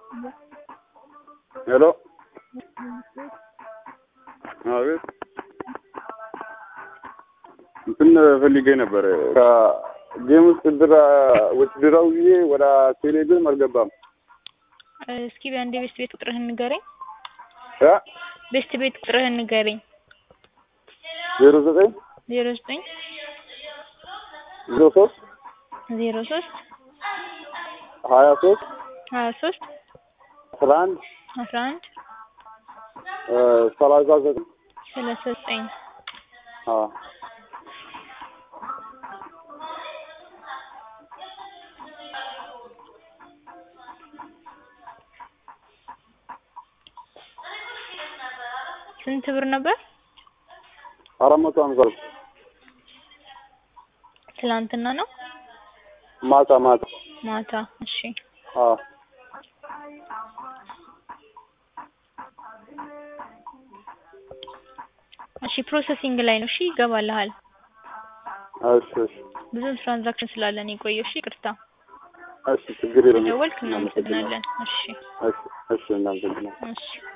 ሄሎ አቤት እንትን ፈልጌ ነበር ከጌም ውስጥ ድራ ውትድራው ጊዜ ወደ ቴሌቪዥን አልገባም። እስኪ በአንዴ ቤስት ቤት ቁጥርህን ንገረኝ። እ ቤስት ቤት ቁጥርህን ንገረኝ። ዜሮ ዘጠኝ ዜሮ ዘጠኝ ዜሮ ሶስት ዜሮ ሶስት ሀያ ሶስት ሀያ ሶስት አስራ አንድ አስራ አንድ ሰላሳ ዘጠኝ ሰላሳ ዘጠኝ አዎ ስንት ብር ነበር? አራት መቶ ሃምሳ ብር ትላንትና ነው ማታ ማታ ማታ? እሺ አዎ እሺ ፕሮሰሲንግ ላይ ነው። እሺ ይገባልሃል። እሺ እሺ ብዙ ትራንዛክሽን ስላለን የቆየው። እሺ ይቅርታ። እሺ ችግር የለም ደወልክ፣ እናመሰግናለን። እሺ እሺ እሺ እናመሰግናለን እሺ